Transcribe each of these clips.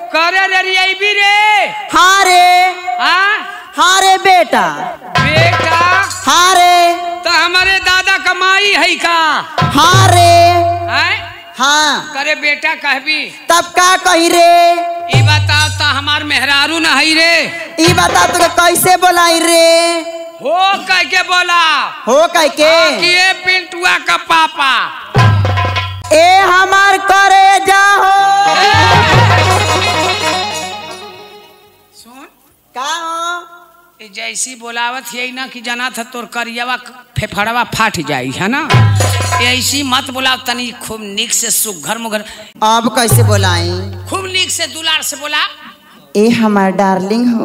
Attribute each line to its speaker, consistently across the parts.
Speaker 1: करे रे रियाई रे
Speaker 2: हाँ रे
Speaker 1: हाँ
Speaker 2: हाँ रे बेटा
Speaker 1: बेटा
Speaker 2: हाँ रे
Speaker 1: तो हमारे दादा कमाई है का
Speaker 2: हाँ रे
Speaker 1: हैं
Speaker 2: हाँ
Speaker 1: करे बेटा कहबी
Speaker 2: तब का कही रे
Speaker 1: ई बताओ तो हमार मेहरारू न है रे
Speaker 2: ई बता तुके कैसे बोलाई रे
Speaker 1: हो कह के बोला
Speaker 2: हो कह के
Speaker 1: कि ये पिंटुआ का पापा
Speaker 2: ए हमार करे जाहो
Speaker 1: सुन
Speaker 2: का हो
Speaker 1: ई जैसी बोलावत यही ना कि जना था तोर करियावा फेफड़वा फाट जाई है ना ऐसी मत बोलाव तनी खूब निक से सुघर मुघर
Speaker 2: अब कैसे बोलाई
Speaker 1: खूब निक से दुलार से बोला
Speaker 2: ए हमार डार्लिंग हो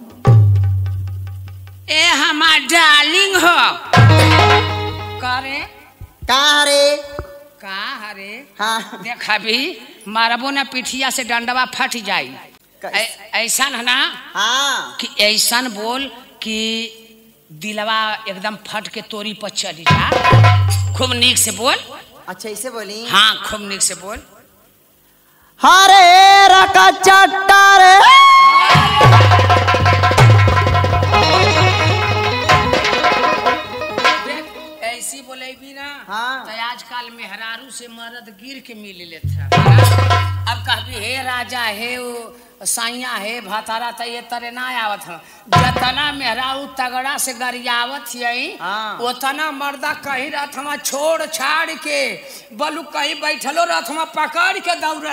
Speaker 1: ए हमार डार्लिंग हो करे
Speaker 2: का रे
Speaker 1: का हरे
Speaker 2: हाँ
Speaker 1: देख अभी मारबो ना पिठिया से डंडवा फट जाई ऐ- ऐसन है ना
Speaker 2: हाँ
Speaker 1: कि ऐसन बोल कि दिलवा एकदम फट के तोरी पर चली जा खूब नीक से बोल
Speaker 2: अच्छा ऐसे बोली
Speaker 1: हाँ खूब नीक से बोल
Speaker 2: हरे रका चट्टा रे
Speaker 1: देख, ऐसी बोले भी ना
Speaker 2: हाँ।
Speaker 1: तो आजकल मेहरारू से मर्द गिर के मिल लेता अब कहबी हे राजा हे वो साइया हे भतारा तो ये तरे ना आवत ह जतना मेहरारू तगड़ा से गरियावत यही
Speaker 2: हाँ।
Speaker 1: उतना मर्दा कहीं रथमा छोड़ छाड़ के बलू कहीं बैठलो रथमा पकड़ के दौड़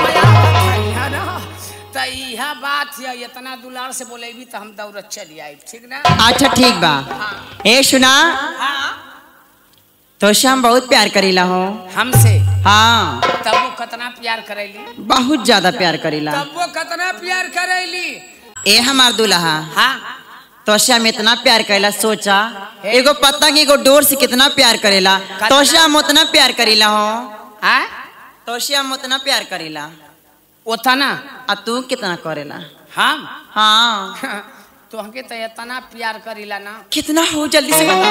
Speaker 1: तो यह बात है इतना दुलार से बोलेबी तो हम दौड़त चली आई ठीक ना
Speaker 2: अच्छा ठीक बा ए सुना
Speaker 1: हाँ
Speaker 2: तो से हम बहुत प्यार करीला हो
Speaker 1: हमसे
Speaker 2: हाँ
Speaker 1: तब वो कितना प्यार करेली
Speaker 2: बहुत ज्यादा प्यार करीला
Speaker 1: तब वो कितना प्यार करेली
Speaker 2: ए हमार दुल्हा
Speaker 1: हाँ
Speaker 2: तो से हम इतना प्यार करेला सोचा एगो पतंग एगो डोर से कितना प्यार करेला तो से हम उतना प्यार करीला हो
Speaker 1: हाँ
Speaker 2: तो से हम उतना प्यार करीला
Speaker 1: उतना
Speaker 2: आ तू कितना करेला
Speaker 1: हम
Speaker 2: हाँ
Speaker 1: तो हमके तो इतना प्यार करीला ना
Speaker 2: कितना हो जल्दी से बता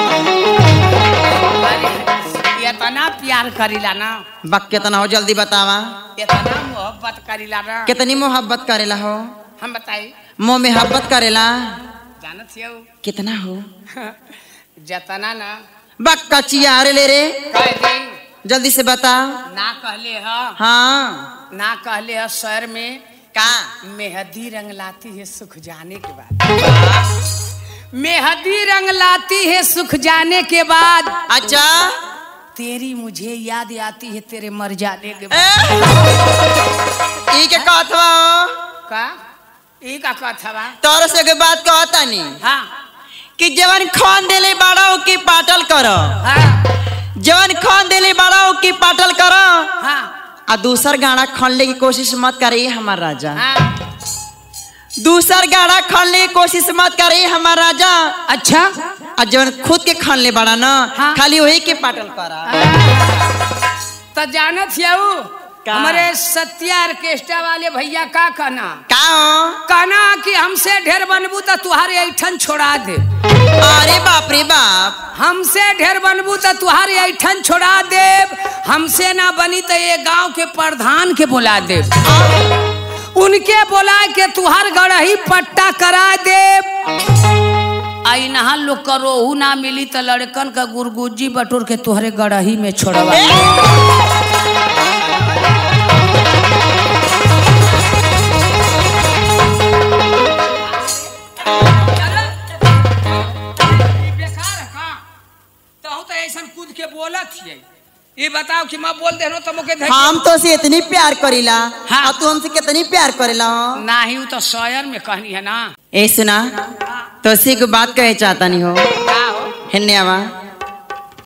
Speaker 1: अरे इतना प्यार करीला ना
Speaker 2: बक कितना हो जल्दी बतावा
Speaker 1: इतना मोहब्बत करीला ना
Speaker 2: कितनी मोहब्बत करेला हो
Speaker 1: हम बताई
Speaker 2: मोह मोहब्बत करेला
Speaker 1: जानत हो
Speaker 2: कितना हो
Speaker 1: जतना ना
Speaker 2: बक कचिया अरे ले रे
Speaker 1: कह दी
Speaker 2: जल्दी से बता
Speaker 1: ना कहले ह
Speaker 2: हाँ
Speaker 1: ना कहले ह शहर में
Speaker 2: का
Speaker 1: मेहंदी रंग लाती है सुख जाने के बाद मेहंदी रंग लाती है सुख जाने के बाद
Speaker 2: अच्छा
Speaker 1: तेरी मुझे याद आती है तेरे मर जाने के
Speaker 2: ए,
Speaker 1: बाद
Speaker 2: ई के कहत बा
Speaker 1: का ई का कथा बा
Speaker 2: तोर से के बात कहता नी
Speaker 1: हाँ
Speaker 2: कि जवन खान देले बाड़ा की पाटल कर
Speaker 1: हाँ
Speaker 2: जवन खान देले बाड़ा की पाटल कर
Speaker 1: हाँ
Speaker 2: आ दूसर गाड़ा खनले की कोशिश मत करी हमार राजा
Speaker 1: हाँ
Speaker 2: दूसर गाड़ा खनले की कोशिश मत करी हमार राजा
Speaker 1: अच्छा
Speaker 2: आ जवन खुद के खनले बाड़ा ना
Speaker 1: हाँ।
Speaker 2: खाली वही के पाटल करा
Speaker 1: तो जानत हो
Speaker 2: का?
Speaker 1: हमारे सत्या ऑर्केस्ट्रा वाले भैया का कहना
Speaker 2: का हो
Speaker 1: कहना कि हमसे ढेर बनबू तो तुहारे ऐठन छोड़ा दे
Speaker 2: अरे बाप रे बाप
Speaker 1: हमसे ढेर बनबू तो तुहारे ऐठन छोड़ा देव हमसे ना बनी तो ये गांव के प्रधान के बुला देव उनके बोला के तुहार गढ़ही पट्टा करा देव आई नहा लोग का रोहू ना मिली तो लड़कन का गुरगुजी बटोर के तुहरे गढ़ही में छोड़वा कूद के बोलत हियै ये बताओ कि मैं बोल दे रहा तो मुके
Speaker 2: हम तो से इतनी प्यार करीला
Speaker 1: हाँ।
Speaker 2: और तू हमसे कितनी प्यार करेला हो
Speaker 1: नाही वो तो शहर में कहनी है ना
Speaker 2: ए सुना तो सी को बात कहे चाहता नहीं हो
Speaker 1: का हो
Speaker 2: हिन्ने आवा